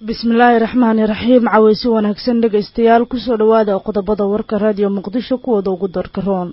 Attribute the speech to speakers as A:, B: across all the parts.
A: bismillaahi raxmaani raxiim caweysi wanaagsan dhegaystayaal kusoo dhowaada qodobada warka raadiyo muqdisho kuwooda ugu darka roon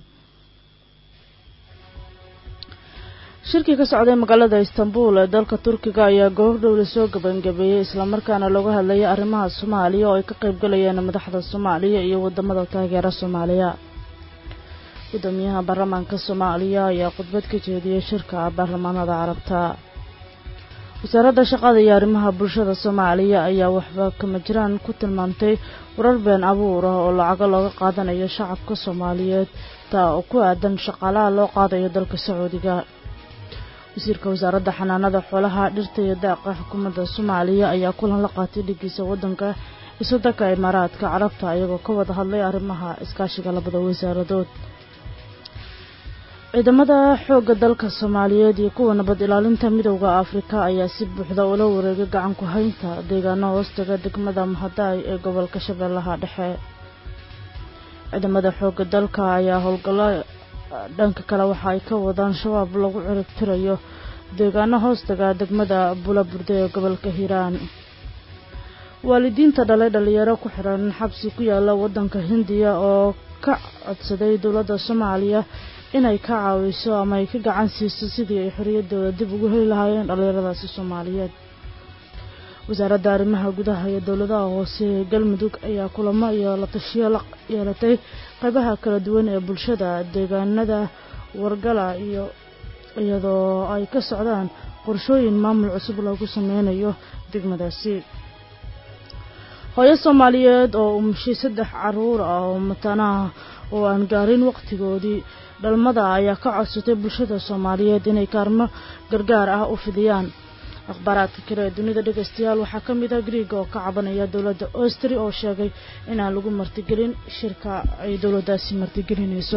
A: shirkii ka socday magaalada istanbul ee dalka turkiga ayaa goordhow lasoo gabangabeeyey islamarkaana looga hadlayay arrimaha soomaaliya oo ay ka qayb galayeen madaxda soomaaliya iyo wadamada taageera soomaaliya gudoomiyaha baarlamaanka soomaaliya ayaa khudbad ka jeediyey shirka baarlamaanada carabta wasaaradda shaqada iyo arrimaha bulshada soomaaliya ayaa waxba kama jiraan ku tilmaamtay warar been abuur ah oo lacago looga qaadanayo shacabka soomaaliyeed taa oo ku aadan shaqaalaha loo qaadayo dalka sacuudiga wasiirka wasaaradda xanaanada xoolaha dhirta iyo daaqa xukuumadda soomaaliya ayaa kulan la qaatay dhigiisa waddanka iswadanka imaaraadka carabta iyagoo ka wada hadlay arrimaha iskaashiga labada wasaaradood ciidamada xoogga dalka soomaaliyeed iyo kuwa nabad ilaalinta midowda afrika ayaa si buuxda ula wareegay gacan ku haynta deegaano hoostaga degmada mahadaay ee gobolka shabeellaha dhexe ciidamada xoogga dalka ayaa howlgallo dhanka kale waxa ay ka wadaan shabaab lagu ciribtirayo deegaano hoostaga degmada bulaburde ee gobolka hiiraan waalidiinta dhalay dhalinyaro ku xiran xabsi ku yaala waddanka hindiya oo ka codsaday dowladda soomaaliya inay ka caawiso ama ay ka gacan siiso sidii ay xorriyaddooda dib ugu heli lahaayeen dhallinyaradaasi soomaaliyeed wasaaradda arrimaha gudaha iyo dowladaha hoose ee galmudug ayaa kulamo iyo la tashiyo la yeelatay qaybaha kala duwan ee bulshada deegaanada wargala iyo iyadoo ay ka socdaan qorshooyin maamul cusub loogu sameynayo degmadaasi hooyo soomaaliyeed oo umushay saddex caruur ah oo matanaha oo aan gaarin waqtigoodii dhalmada ayaa ka codsatay bulshada soomaaliyeed inay kaarmo gargaar ah u fidiyaan akhbaaraadka kale ee dunida dhegaystayaal waxaa ka mid ah griiga oo ka cabanaya dowladda austri oo sheegay inaan lagu martigelin shirka ay dowladdaasi martigelinayso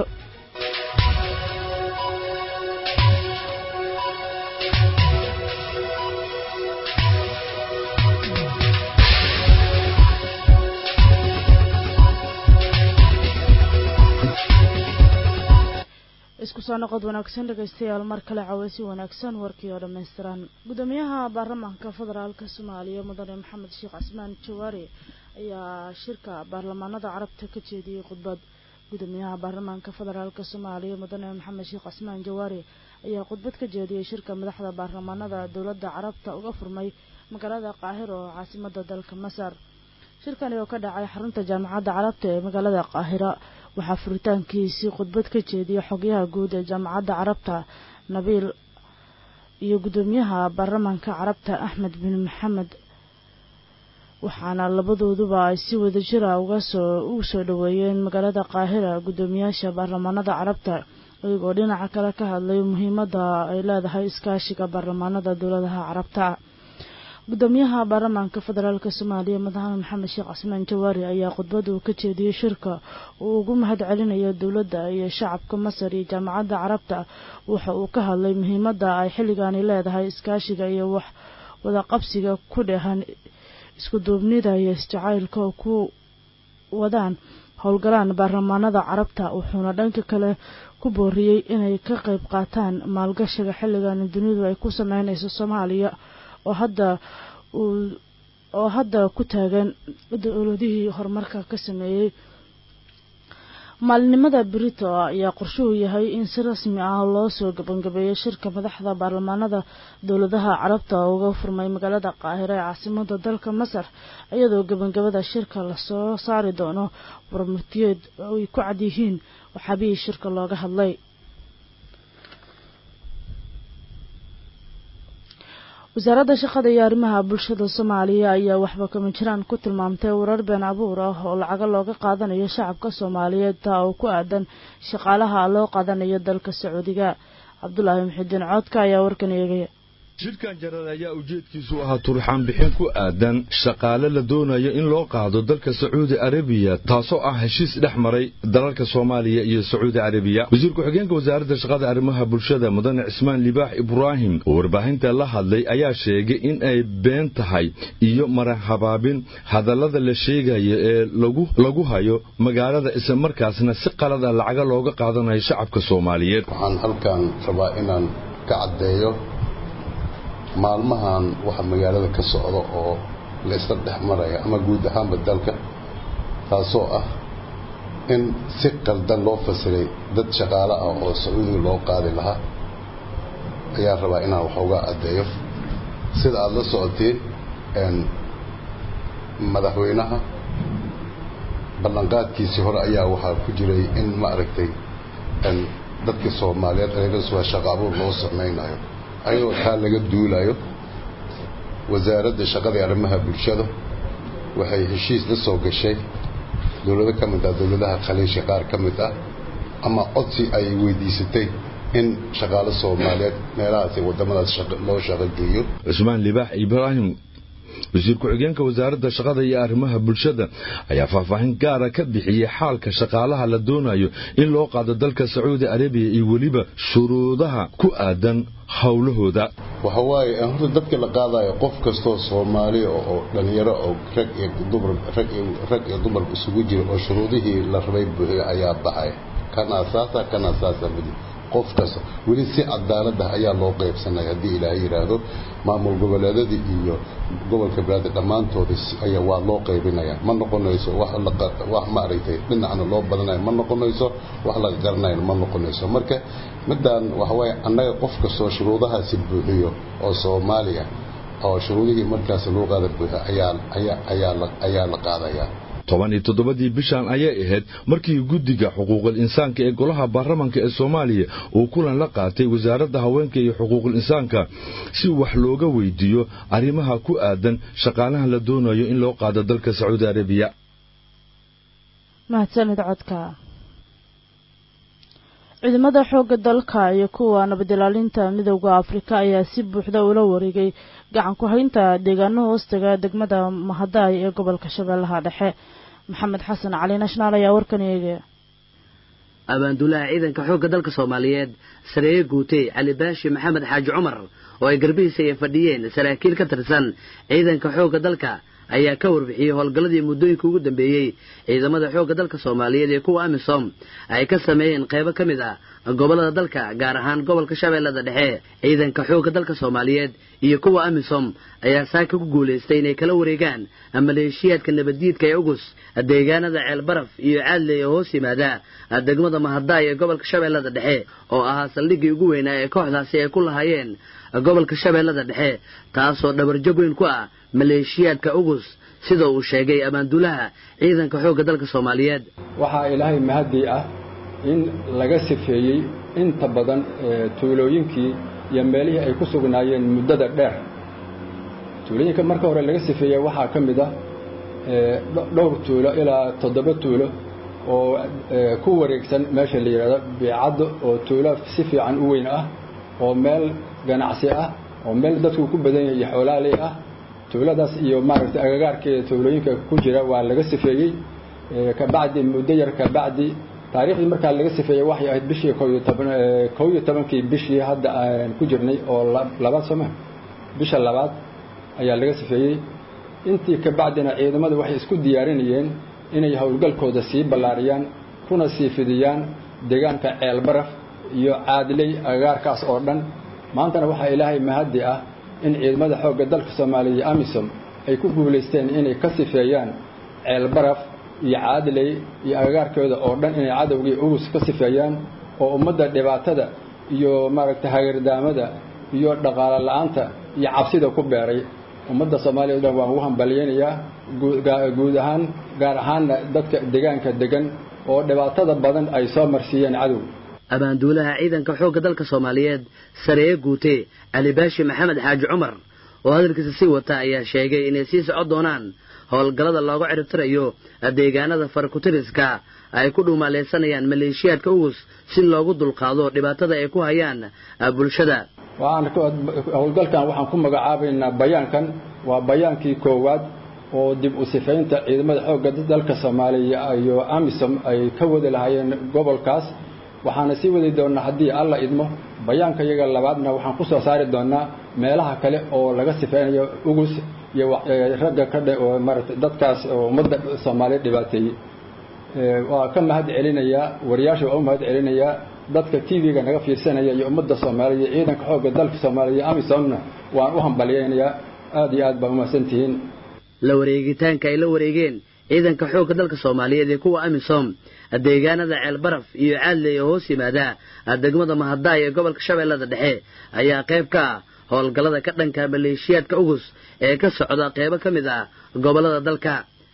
A: isku soo noqod wanaagsan dhegaystayaal mar kale caweysi wanaagsan warkii oo dhammaystiran gudoomiyaha baarlamaanka federaalka soomaaliya mudane maxamed sheekh casmaan jawaari ayaa shirka baarlamaanada carabta ka jeediyey khudbad gudoomiyaha baarlamaanka federaalka soomaaliya mudane maxamed sheekh casmaan jawaari ayaa khudbad ka jeediyey shirka madaxda baarlamaanada dowladda carabta uga furmay magaalada qaahiro oo caasimada dalka masar shirkani oo ka dhacay xarunta jaamacadda carabta ee magaalada qaahira waxaa furitaankiisii khudbad ka jeediyey xogyaha guud ee jaamacadda carabta nabiil iyo gudoomiyaha baarlamaanka carabta axmed bin maxamed waxaana labadooduba ay si wadajira ugasoo ugu soo dhoweeyeen magaalada qaahira gudoomiyaasha baarlamaanada carabta iyagoo dhinaca kale ka hadlay muhiimadda ay leedahay iskaashiga baarlamaanada dowladaha carabta gudoomiyaha baarlamaanka federaalk soomaaliya madaxweyne maxamed sheekh casmaan jawaari ayaa khudbad uu ka jeediyey shirka uu ugu mahad celinayo dowladda iyo shacabka masar iyo jaamacadda carabta waxa uu ka hadlay muhiimadda ay xilligaani leedahay iskaashiga iyo wax wadaqabsiga ku dhehan isku duubnida iyo isjacaylka oo ku wadaan howlgalaan baarlamaanada carabta wuxuuna dhanka kale ku booriyey inay ka qayb qaataan maalgashiga xilligan dunidu ay ku sameynayso soomaaliya oo hadda uu oo hadda ku taagan dowladihii horumarka ka sameeyey maalinimada brito ayaa qorshuhu yahay in si rasmi ah loo soo gabangabeeyo shirka madaxda baarlamaanada dowladaha carabta oo uga furmay magaalada qaahiro ee caasimada dalka masar iyadoo gabangabada shirka lasoo saari doono warmurtiyeed ay ku cad yihiin waxaabihii shirka looga hadlay wasaaradda shaqada iyo arrimaha bulshada soomaaliya ayaa waxba kama jiraan ku tilmaamtay warar been abuur ah oo lacago looga qaadanayo shacabka soomaaliyeed taa oo ku aadan shaqaalaha loo qaadanayo dalka sacuudiga cabdulaahi muxidiin coodka ayaa warkan eegaya
B: shirkan jarar ayaa ujeedkiisu ahaa turxaan bixin ku aadan shaqaale la doonayo in loo qaado dalka sacuudi arabiya taasoo ah heshiis dhex maray dalalka soomaaliya iyo sacuudi arabiya wasiir ku-xigeenka wasaaradda shaqada arrimaha bulshada mudane cismaan libaax ibraahim oo warbaahinta la hadlay ayaa sheegay in ay been tahay iyo marahabaabin hadallada la sheegayo ee lagu hayo magaalada islamarkaasna si qalada lacaga looga qaadanayo shacabka soomaaliyeed
C: waxaan halkan rabaa inaan ka caddeeyo maalmahan waxa magaalada ka socda oo la isla dhex maraya ama guud ahaanba dalka taasoo ah in si qaldan loo fasiray dad shaqaale ah oo sacuudiga loo qaadi lahaa ayaa rabaa inaan wax uga addeeyo sida aada la socotiin madaxweynaha ballanqaadkiisii hore ayaa waxaa ku jiray in ma aragtay dadkii soomaaliyeed eegaswaa shaqa abuur loo samaynayo ayadoo taa laga duulayo wasaaradda shaqada arrimaha bulshada waxay heshiis la soo gashay dowlado ka mid ah dowladaha khaliisha qaar ka mid ah ama codsi ay weydiisatay in shaqaalo soomaaliyeed meelahaasi waddamadaas loo shaqogeeyo
B: cusmaan libaax ibraahim wasiir ku-xigeenka wasaaradda shaqada iyo arrimaha bulshada ayaa faahfaahin gaara ka bixiyey xaalka shaqaalaha la doonayo in loo qaado dalka sacuudi arabiya iyo weliba shuruudaha ku aadan howlahooda
C: waxa waaye horta dadka la qaadayo qof kastoo soomaaliya oo dhallinyaro oo rag iyo dumar rag rag iyo dumar isugu jira oo shuruudihii la rabay buuxiya ayaa baxaya kan asaasa kan asaasa midi qof kasta weli si cadaalad ah ayaa loo qaybsanaya haddii ilaahay yidhaahdo maamul goboleedadii iyo gobolka balaada dhammaantoodi ayaa waa loo qaybinaya ma noqonayso wax wax maaragtay dhinacna loo badanayo ma noqonayso wax laga garanayo ma noqonayso marka midaan waxa waaye annaga qof kastoo shuruudahaasi buuxiyo oo soomaaliya oo shuruudihii markaas loo qaada buuxiyo ayaa ayaa ayaa la ayaa la qaadayaa
B: toban iyo toddobadii bishan ayay ahayd markii guddiga xuquuqul insaanka ee golaha baarlamanka ee soomaaliya uu kulan la qaatay wasaaradda haweenka iyo xuquuqul insaanka si wax looga weydiiyo arrimaha ku aadan shaqaalaha la doonayo in loo qaado dalka sacuudi arabiya
A: mahadsanid codka ciidamada xoogga dalka iyo kuwa nabadilaalinta midowda afrika ayaa si buuxda ula wareegay gacan ku haynta deegaano hoostaga degmada mahadaay ee gobolka shabeellaha dhexe maxamed xasan cali nashnaal ayaa warkan eegaya
D: abaanduulaha ciidanka xoogga dalka soomaaliyeed sareeye guutey cali baashi maxamed xaaji cumar oo ay garbihiisa ay fadhiyeen saraakiil ka tirsan ciidanka xoogga dalka ayaa ka warbixiyey howlgalladii muddooyinka ugu dambeeyey ciidamada xoogga dalka soomaaliyeed ee kuwa amisom ay ka sameeyeen qaybo ka mid ah gobollada dalka gaar ahaan gobolka shabeellada dhexe ciidanka xoogga dalka soomaaliyeed iyo kuwa amisom ayaa saaka ku guulaystay inay kala wareegaan maleeshiyaadka nabaddiidka ee ugus deegaanada ceelbaraf iyo caadley oo hoos yimaada degmada mahadaay ee gobolka shabeellada dhexe oo ahaa saldhiggii ugu weynaa ee kooxdaasi ay ku lahaayeen gobolka shabeellada dhexe taasoo dhabarjab weyn ku ah maleeshiyaadka ugus sida uu sheegay abaanduulaha ciidanka xoogga dalka soomaaliyeed
E: waxaa ilaahay mahadii ah in laga sifeeyey inta badan tuulooyinkii iyo meelihii ay ku sugnaayeen muddada dheer tuulooyinka marka hore laga sifeeyey waxaa ka mid ah dhowr tuulo ilaa toddoba tuulo oo ku wareegsan meesha la yidhahdo biicaddo oo tuulo si fiican u weyn ah oo meel ganacsi ah oo meel dadku ku badan yahay iyo xoolaaley ah tuuladaas iyo maaragtay agagaarkeeda tuulooyinka ku jira waa laga sifeeyey kabacdi muddo yar kabacdi taariikhdii markaa laga sifeeyey waxay ahayd bishii kow iyo toban kow iyo tobankii bishii hadda aan ku jirnay oo labaad sooma bisha labaad ayaa laga sifeeyey intii kabacdina ciidamadu waxay isku diyaarinayeen inay howlgalkooda sii ballaariyaan kuna sii fidiyaan deegaanka ceelbaraf iyo caadiley agagaarkaas oo dhan maantana waxaa ilaahay mahaddi ah in ciidamada xoogga dalka soomaaliya iyo amisom ay ku guulaysteen inay ka sifeeyaan ceelbaraf iyo caadiley iyo agagaarkooda oo dhan inay cadowgii ugus ka sifeeyaan oo ummadda dhibaatada iyo maaragtay hagardaamada iyo dhaqaalo la-aanta iyo cabsida ku beeray ummadda soomaaliya o dhan waan ugu hambalyeynayaa guud ahaan gaar ahaanna dadka deegaanka degan oo dhibaatada badan ay soo marsiiyeen cadow
D: abaanduulaha ciidanka xoogga dalka soomaaliyeed sareeye guute cali baashi maxamed xaaji cumar oo hadalkiisa sii wata ayaa sheegay inay sii socon doonaan howlgallada looga ciribtirayo deegaanada farakutiriska ay ku dhuumaaleysanayaan maleeshiyaadka ugus si loogu dulqaado dhibaatada ay ku hayaan bulshada
E: howlgalkan waxaan ku magacaabaynaa bayaankan waa bayaankii koowaad oo dib u sifaynta ciidamada xoogga dalka soomaaliya iyo amisom ay ka wadi lahaayeen gobolkaas waxaana sii wadi doonnaa haddii alla idmo bayaanka iyaga labaadna waxaan ku soo saari doonnaa meelaha kale oo laga sifaynayo ugus iyo ragga ka dhe oo maarata dadkaas oo ummadda soomaaliya dhibaateeyey waa ka mahad celinayaa wariyaasha waa u mahad celinayaa dadka t v-ga naga fiirsanaya iyo ummadda soomaaliya ciidanka xoogga dalka soomaaliya amisomna waan u hambalyeynayaa aada iyo aad baa umahadsantihiin
D: la wareegitaanka ay la wareegeen ciidanka xoogga dalka soomaaliyeed ee kuwa amisom deegaanada ceelbaraf iyo caadley oo hoos yimaada degmada mahadaay ee gobolka shabeellada dhexe ayaa qayb ka ah howlgallada ka dhanka maleeshiyaadka ugus ee ka socda qaybo ka mid ah gobollada dalka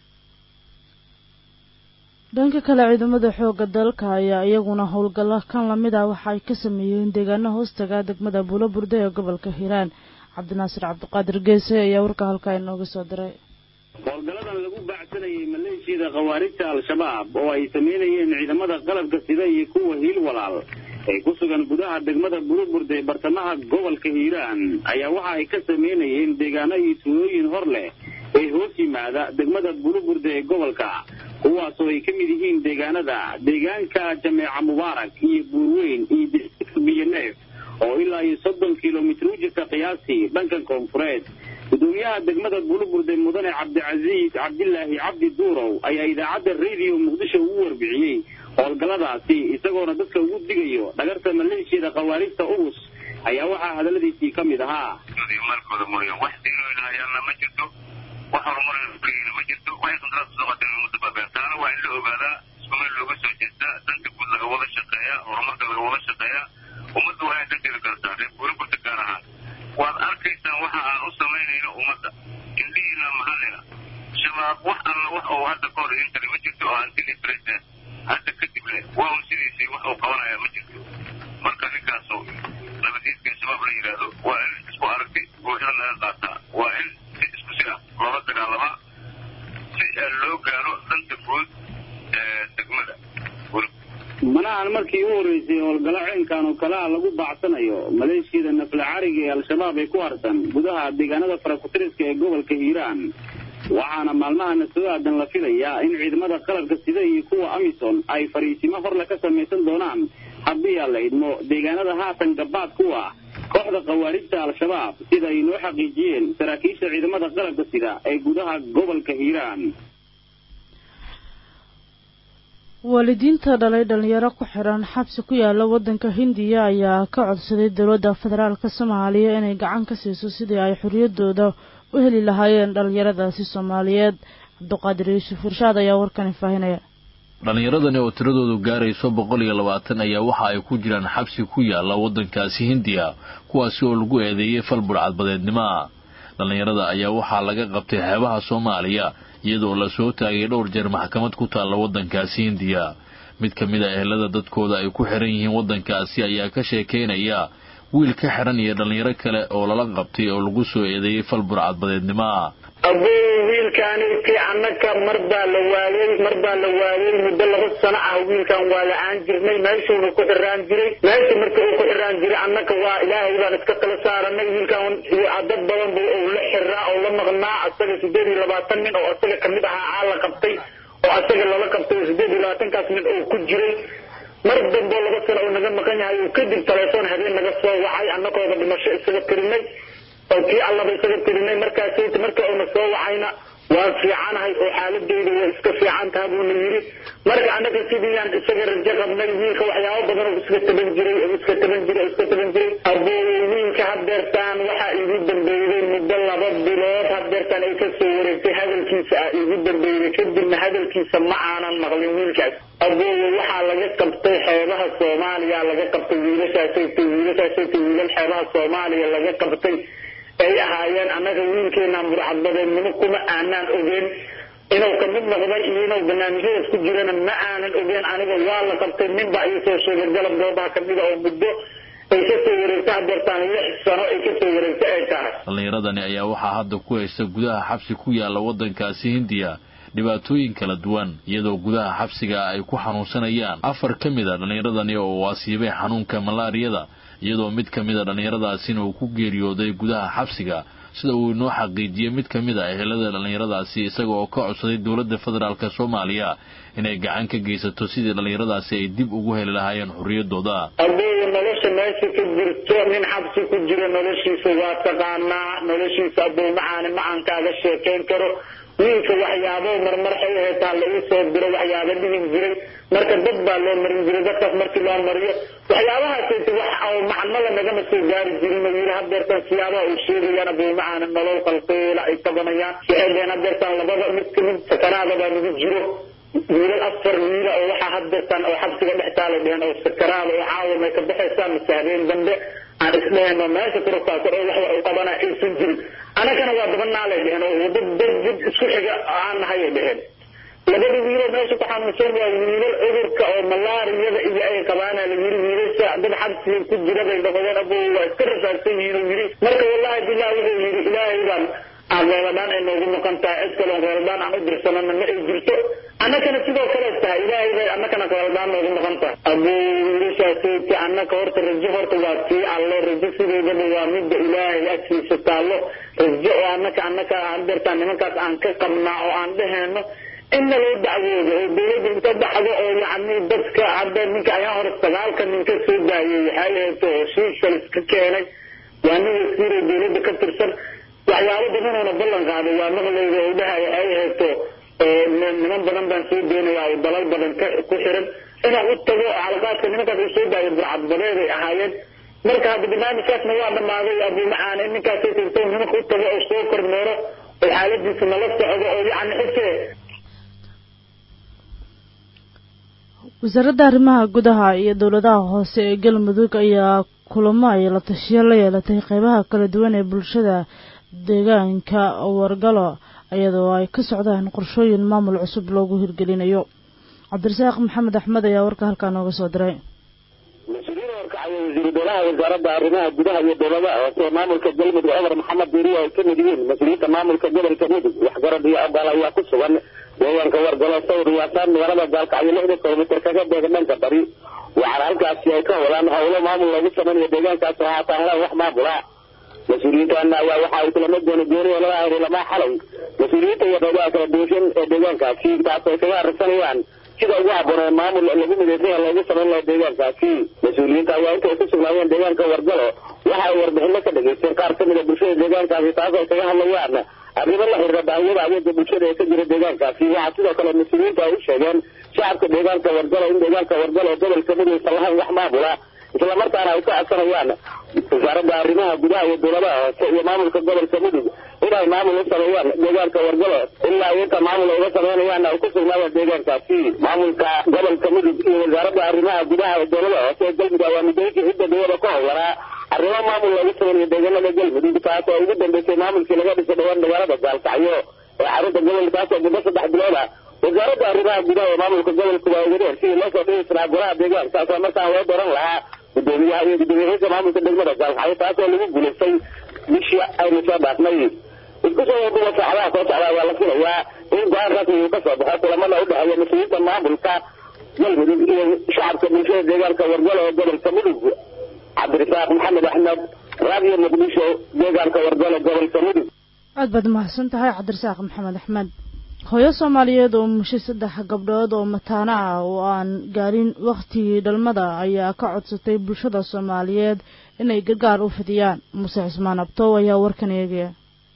A: dhanka kale ciidamada xoogga dalka ayaa iyaguna howlgalla kan lamid ah waxa ay ka sameeyeen deegaano hoostaga degmada buulo burde ee gobolka hiiraan cabdinaasir cabdiqaadir geese ayaa warka halkaa inooga soo diray
F: howlgalladan lagu baacsanayay maleeshiyada khawaarijta al-shabaab oo ay sameynayeen ciidamada qalabka sida iyo kuwa hiil walaal ee ku sugan gudaha degmada buruburde ee bartamaha gobolka hiiraan ayaa waxa ay ka sameynayeen deegaano iyo tuulooyin hor leh ee hoos yimaada degmada buruburde ee gobolka kuwaasoo ay ka mid yihiin deegaanada deegaanka jameeca mubaarak iyo buurweyn iyo deegaanka biyoneef oo ilaa iyo soddon kilomitr u jirta qiyaastii dhanka koonfureed gudoomiyaha degmada buluburde mudane cabdicasiis cabdilaahi cabdi duurow ayaa idaacadda radio muqdisho ugu warbixiyey howlgalladaasi isagoona dadka ugu digayo dhagarta maleeshiyada khawaarijta ugus ayaa waxaa hadalladiisii ka mid ahaa
G: maalkooda mooyaan wax diinoynahayaalna ma jirto wax horumarna ma jirto waxay qandaraaska soo qateen mudababeen taana waa in la ogaadaa isku meel looga soo jeestaa danta guud laga wada shaqeeya horumarka laga wada shaqeeya ummadda waa inay danteeda kartaa reer buuriburta gaar ahaan waad arkaysaan waxa aan u samaynayno ummadda indhihiina maxallina shabaab wax alla wax uu hadda ka hor idin kale ma jirto oo antili president hadda kadib leh waa un sidiisii wax uu qabanaya ma jirto marka ninkaasu nabadiidka shabaab la yidhaahdo waa in isku aragti buuxda laga qaataa waa in si isku si ah loola dagaalamaa si loo gaaro danta guud ee degmada
F: manahan markii u horreysay howlgallo ceenkan oo kale ah lagu baacsanayo maleeshiyada nafla cariga ee al-shabaab ay ku harsan gudaha deegaanada farakutiriska ee gobolka hiiraan waxaana maalmahana soo aadan la filayaa in ciidamada qalabka sida iyo kuwa amisom ay fariisimo horle ka samaysan doonaan haddii aan la idmo deegaanada haatan gabaad kuwa kooxda khawaarijta al-shabaab sida ay noo xaqiijiyeen saraakiisha ciidamada qalabka sida ee gudaha gobolka hiiraan
A: waalidiinta dhalay dhalinyaro ku xiran xabsi ku yaala waddanka hindiya ayaa ka codsaday dowladda federaalka soomaaliya inay gacan ka siiso sidii ay xorriyaddooda u heli lahaayeen dhalinyaradaasi soomaaliyeed cabdiqaadir yuusuf irshaad ayaa warkani faahinaya
H: dhallinyaradani oo tiradoodu gaarayso boqol iyo labaatan ayaa waxa ay ku jiraan xabsi ku yaala waddankaasi hindiya kuwaasi oo lagu eedeeyey fal burcadbadeednimo ah dhallinyarada ayaa waxaa laga qabtay xeebaha soomaaliya iyadoo la soo taagay dhowr jeer maxkamad ku taalla waddankaasi hindiya mid ka mid a ehelada dadkooda ay ku xiran yihiin waddankaasi ayaa ka sheekaynaya wiil ka xiran iyo dhallinyaro kale oo lala qabtay oo lagu soo eedeeyey fal burcadbadeednimo ah
I: abuu wiilkaani kii annaka mar baa la waayey mar baa la waayey muddo laba sano ah wiilkan waa la-aan jirnay meeshuuna ku xiraan jiray meesha marka uu ku xiraan jiray annaka waa ilaahay baan iska kala saaranay wiilkan dad badan bu uu la xiraa oo la maqnaa asaga sideed iyo labaatan nin oo asaga kamid ahaa aa la qabtay oo asaga lala qabtay oo sideed iyo labaatankaas nin oo ku jiray mar damboo laba sano uu naga maqan yahay uu kadib telefoon habeen naga soo wacay annagooda dhimasho isaga tirinay oo kii allaba isaga tirinay markaasayt marka uuna soo wacayna waan fiicanahay oo xaaladeyda way iska fiican taha buuna yidhi marka annaga sidiiyaan isaga rajo qabnay wiilka waxyaabo badan oo iska taban jiray oo iska taban jiray oo iska taban jiray abuu wiilka hadeertaan waxaa igu dambeeyey muddo laba bilood hadeertaan ay kasoo wareegtay hadalkiisa ah igu dambeeyey kadibna hadalkiisa ma aanan maqlin wiilkaas abuu waxaa laga qabtay xeebaha soomaaliya laga qabtay wiilashaasayta wiilashaasayta wiilal xeebaha soomaaliya laga qabtay ay ahaayeen annaga wiilkeenaan burcadbadeednimo kuma aanaan ogeen inuu kamid noqday iyo inuu barnaamijyadaas ku jirana ma aanan ogeen aniga waa la qabtay ninbaa ii soo sheegay galab goobaha kamida oo muddo ay kasoo wareegta hadeertaan lix sano ay kasoo wareegta ay tahay
H: dhallinyaradani ayaa waxaa hadda ku haysta gudaha xabsi ku yaala waddankaasi hindiya dhibaatooyin kala duwan iyadoo gudaha xabsiga ay ku xanuunsanayaan afar ka mid a dhallinyaradani oo waasiibay xanuunka malaariyada iyadoo mid ka mid a dhallinyaradaasina uu ku geeriyooday gudaha xabsiga sida uu inoo xaqiijiyey mid ka mid a ehelada dhallinyaradaasi isaga oo ka codsaday dowladda federaalk soomaaliya inay gacan ka geysato sidii dhallinyaradaasi ay dib ugu heli lahaayeen xorriyaddooda
I: abuu nolosha meesha ka jirto nin xabsi ku jiro noloshiisa waa taqaanaa noloshiisa abuu macaani ma aan kaaga sheekayn karo wiilka waxyaabo marmar xay heetaan lagu soo diro waxyaabo dhihi jiray marka dad baa loo marin jiray dadkaas markii loo mariyo waxyaabahaasayta wax oo macnada nagama soo gaari jirin oo yidhi hadeertan siyaabaha uu sheegayaan abuumacaana nolol qalqeela ay tabanayaan waxay dheheen hadeertan labada mid kamid sakaraada baa nagu jiro wiilal afar wiila oo waxaa hadeertan oo xabsiga dhex taalay dheheen oo sakaraada oo caawa may ka baxaysaa mise habeen dambe aan isdheheno meesha kurakaasar oo wax u qabana aysan jirin anagana waa dabanaalay dheheen oo wada dad dad isku xiga aan nahay ay dheheen labada wiiloo meesha ku xanuunsan waa wiilal cudurka oo malaariyada iyo ay qabaana la yiri wiilasha dad xabsiga ku jira bay dhaqadeen abo waa iska rasaagsan yihiin oo yiri marka wallahi billah wuxuu yiri ilaahay baan aan reebadaan ay noogu noqon tahay cid kaloon reebadaan aan u dirsanana ma ay jirto annakana sidoo kale tahay ilaahay bay annakana reebadaan noogu noqon tahay abuu wiilashaasayki annaka horta rajo horta waa tii allo rajo sideedaba waa midda ilaahay agtiisa taallo rajo oo annaka annaka aan dirtaan nimankaas aan ka qabnaa oo aan dheheenno inna loo dacwoodo oo dawladda inta dhacdo oo yacni dadka hadda ninka ayaa hore sagaalka nin ka soo daayay waxay ahayd oo shiishal iska keenay waa nin wasiir oo dawladda ka tirsan waxyaabo badanoona ballan qaaday waa maqlayda oo dhaha waxay ahayto niman badan baan soo doonayaa oo dalal badan ku xiran inaan u tago xalaqaadka nimankaas uu soo daayay burcadbadeeday ahaayeen marka hadda barnaamijkaasna waa dhammaaday abuumacaan in ninkaasay tirto nimanka u tago oo soo kormeero oo xaaladiisa nala socdo oo yacni xisee
A: wasaaradda arrimaha gudaha iyo dowladaha hoose ee galmudug ayaa kulamo ay la tashiyo la yeelatay qeybaha kala duwan ee bulshada deegaanka wargalo iyadoo ay ka socdaan qorshooyin maamul cusub loogu hirgelinayo cabdirasaaq maxamed axmed ayaa warka halkaa nooga soo diray
J: mas-uuliyiin horkacaya wasiiru dowlaha wasaaradda arrimaha gudaha iyo dowladaha hoose maamulka galmudug cumar maxamed diiriya ay ka mid yihiin mas-uuliyiinta maamulka gobolka mudug waxgarad iyo abaal ayaa ku sugan deegaanka wargalo sawir waasaan magaalada gaalkacyo lixda kilomitir kaga beega dhanka bari waxaana halkaasi ay ka wadaan howlo maamul loogu sameynayo deegaankaas oo haataa helaan wax maamula mas-uuliyiintaana ayaa waxa ay kulamo gooni gooniya lala ahay lamaa xalay mas-uuliyiinta iyo qeybaha kala duushan ee deegaankaasi taas ay kaga arrisanayaan sida ugu habboonee maamul lagu midaysanya loogu samayn laha deegaankaasi mas-uuliyiinta ayaa intay ku sugnaayeen deegaanka wargalo waxa ay warbixino ka dhegaysteen qaar ka mid a bulshada deegaankaasi taas ay kaga hadlayaan arrimo la xiriira baahiyada adeega bulshada ee ka jira deegaankaasi waxaa sidoo kale mas-uuliyiinta ay u sheegeen shacabka deegaanka wargalo in deegaanka wargalo gobolka mudug aysan lahayn wax maamula islamarkaana ay ka codsanayaan wasaaradda arrimaha gudaha iyo dowladaha hoose iyo maamulka gobolka mudug inay maamul u sameeyaan deegaanka wargalo ilaa inta maamul ay uga sameynayaan ay ku sugnaayeen deegaankaasi maamulka gobolka mudug iyo wasaaradda arrimaha gudaha ee dowladaha hoose ee galmudug ayaa muddooyinkii cidda dowlada ka howlanaa arrimo maamul loogu sameeyo deegaanada galmudug taas oo ugu dambeysay maamulkii laga dhisay dhawaan magaalada gaalkacyo ee xarunta gobolkaas oo muddo saddex bilood ah wasaaradda arrimaha gudaha ee maamulka gobolka waa ugadeen sidii loo soo dhihisnaa golaha deegaankaas oo markaan loo doran lahaa gudoomiyaha iyo gudoomiyahiisa maamulka degmada gaalkacyo taas oo lagu guulaystay bishii aynu soo dhaafnay isku soo waduba saacadaha soo socda ayaa la filayaa in go-aan rasmi uu ka soo baxo kulamada u dhexeeya mas-uuliyiinta maamulka galmudug iyo shacabka bulshada deegaanka wargalo ee gobolka mudug cabdirasaaq maxamed axmed raadiyo muqdisho deegaanka wargalo gobolka mudug
A: aad baad mahadsan tahay cabdirasaaq maxamed axmed hooyo soomaaliyeed oo mushay saddex gabdhood oo mataano ah oo aan gaarin wakhtigii dhalmada ayaa ka codsatay bulshada soomaaliyeed inay gargaar u fidiyaan muuse cismaan abtow ayaa warkan eegaya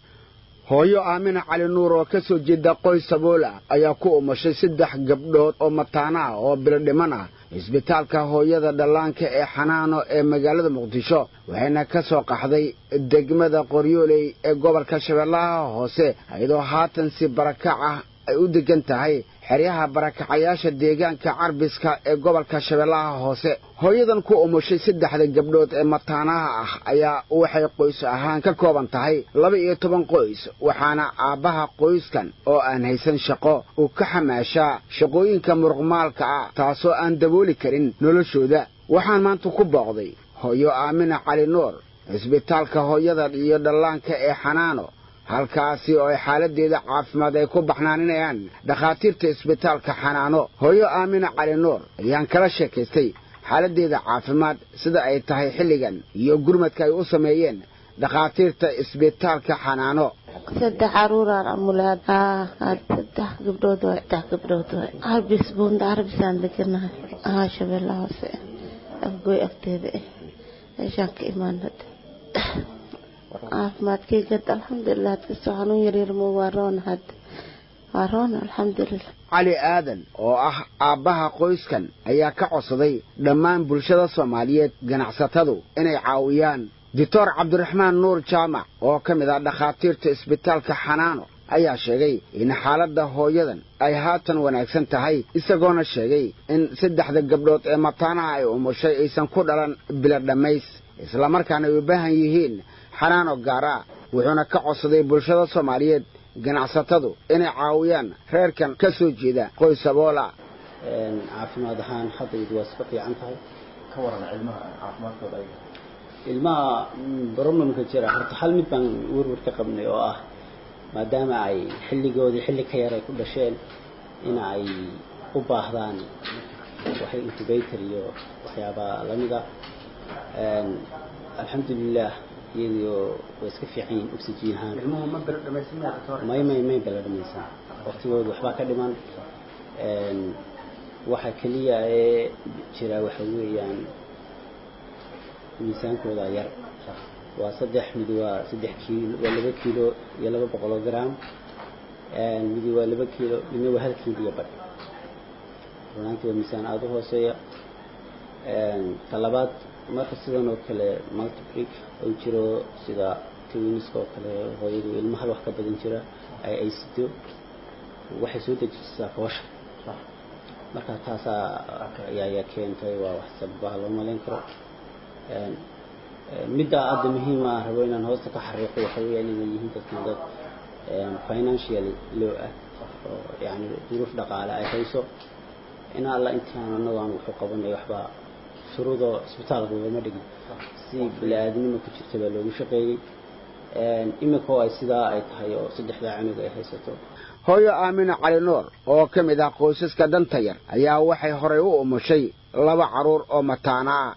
K: hooyo aamina cali nuur oo ka soo jeeda qoys sabool ah ayaa ku umashay saddex gabdhood oo mataano ah oo bilo dhiman ah isbitaalka hooyada dhallaanka ee xanaano ee magaalada muqdisho waxayna ka soo qaxday degmada qoryooley ee gobolka shabeellaha hoose iyadoo haatan si barakac ah ay u degan tahay xeryaha barakacayaasha deegaanka carbiska ee gobolka shabeellaha hoose hooyadan ku umushay saddexda gabdhood ee mataanaha ah ayaa waxay qoys ahaan ka kooban tahay laba iyo toban qoys waxaana aabbaha qoyskan oo aan haysan shaqo uu ka xamaashaa shaqooyinka muruqmaalka ah taasoo aan dabooli karin noloshooda waxaan maanta ku booqday hooyo aamina cali nuur isbitaalka hooyada iyo dhallaanka ee xanaano halkaasi oo ay xaaladdeeda caafimaad ay ku baxnaaninayaan dhakhaatiirta isbitaalka xanaano hooyo aamina cali nuur ayaan kala sheekaystay xaaladdeeda caafimaad sida ay tahay xilligan iyo gurmadka ay u sameeyeen dhakhaatiirta isbitaalka xanaano
L: saddex caruuraan amulaad saddex gabdhood waay saddex gabdhood waay harbis buunda harbisaan deganahay ahaa shabeella hoose afgooy agteeda eh meeshaan ka imaanad caafimaadkayga alxamdulilah hadkastoo xanuun yaryarmo waa roon hadda waa roon alxamdulilah
K: cali aadan oo ah aabbaha qoyskan ayaa ka codsaday dhammaan bulshada soomaaliyeed ganacsatadu inay caawiyaan doctor cabdiraxmaan nuur jaamac oo ka mid ah dhakhaatiirta isbitaalka xanaano ayaa sheegay in xaaladda hooyadan ay haatan wanaagsan tahay isagoona sheegay in saddexda gabdhood ee mataanaha ay umushay aysan ku dhalan bila dhammays islamarkaana ay u baahan yihiin xanaano gaara wuxuuna ka codsaday bulshada soomaaliyeed ganacsatadu inay caawiyaan reerkan ka soo jeeda qoys saboola
M: caafimaad ahaan haddaydu waa iska fiican tahay ka waran ilmaha caafimaadkooda ilmaha problemka jira horta hal mid baan werwer ka qabnay oo ah maadaama ay xilligoodii xilli ka yar ay ku dhasheen in ay u baahdaan waxay incubator iyo waxyaaba lamida alxamdulilah iyadoo way iska fiican yihiin oxygen ahaan may may may bala dhamaysan waqtigooda waxbaa ka dhiman waxa keliya ee jira waxa weeyaan miisaankooda yar waa saddex mid waa saddex kiilo waa laba kiilo iyo laba boqoloo gram midi waa laba kiilo midna waa hal kiilo iyo badh runaantii waa miisaan aada u hooseeya talabaad marka sidan oo kale multiplic oo jiro sida twiniska oo kale hooyadu ilmo hal wax ka badan jira ay ay sido waxay soo dejisaa foosha marka taasaa ayaa keentay waa wax sababaha loo malayn karo midda hadda muhiima ah rabo inaan hoosta ka xariiqo waxa weeyaan inay yihiin dadkan dad financially low ah oo yani duruuf dhaqaale ay hayso in alla intaan anagu aan wuxuu qabanay waxba shuruudoo isbitaalka ugama dhigin si bili-aadnimo ku jirta baa loogu shaqeeyey iminka oo ay sidaa ay tahay oo saddexdaa cunug ay haysato
K: hooyo aamina cali nuur oo ka mid ah qoysaska danta yar ayaa waxay horay u umushay laba carruur oo mataana ah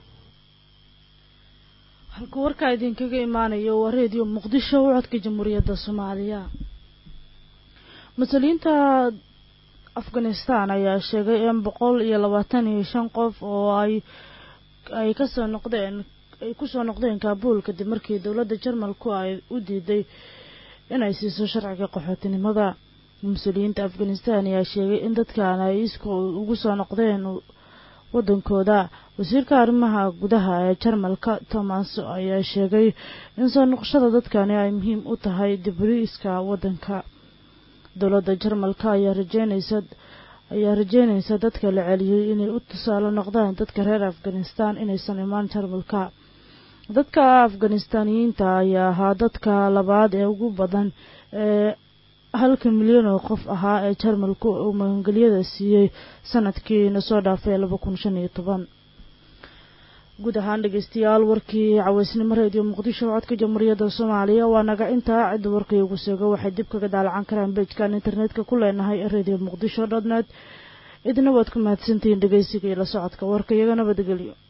A: halka warkaa idinkaga imaanayo waa reediyo muqdisho u codka jamhuuriyadda soomaaliya mas-uuliyiinta afghanistan ayaa sheegay in boqol iyo labaatan iyo shan qof oo ay ay kasoo noqdeen ay kusoo noqdeen kaabuul kadib markii dowladda jarmalku ay u diiday inay siiso sharciga qaxootinimada mas-uuliyiinta afghanistan ayaa sheegay in dadkan ay isku ugu soo noqdeen wadankooda wasiirka arrimaha gudaha ee jarmalka thomas ayaa sheegay in soo noqoshada dadkani ay muhiim u tahay dibriiska wadanka dowladda jarmalka ayaa rajeynaysa ayaa rajeynaysa dadka la celiyey inay u tusaale noqdaan dadka reer afghanistan inaysan imaan jarmalka dadka afghanistaaniyiinta ayaa ahaa dadka labaad ee ugu badan ee halka milyan oo qof ahaa ee jarmalku uu magangelyada siiyey sanadkiina soo dhaafay laba kun shan iyo toban guud ahaan dhegeystayaal warkii caweysnimo reediyo muqdisho codka jamhuuriyadda soomaaliya waa naga intaa cidda warkii ugu seego waxay dib kaga daalacan karaan beejkan internetka ku leenahay reediyo muqdisho dot net idina waad ku mahadsantihiin dhegeysiga iyo la socodka warka iyaga nabadgelyo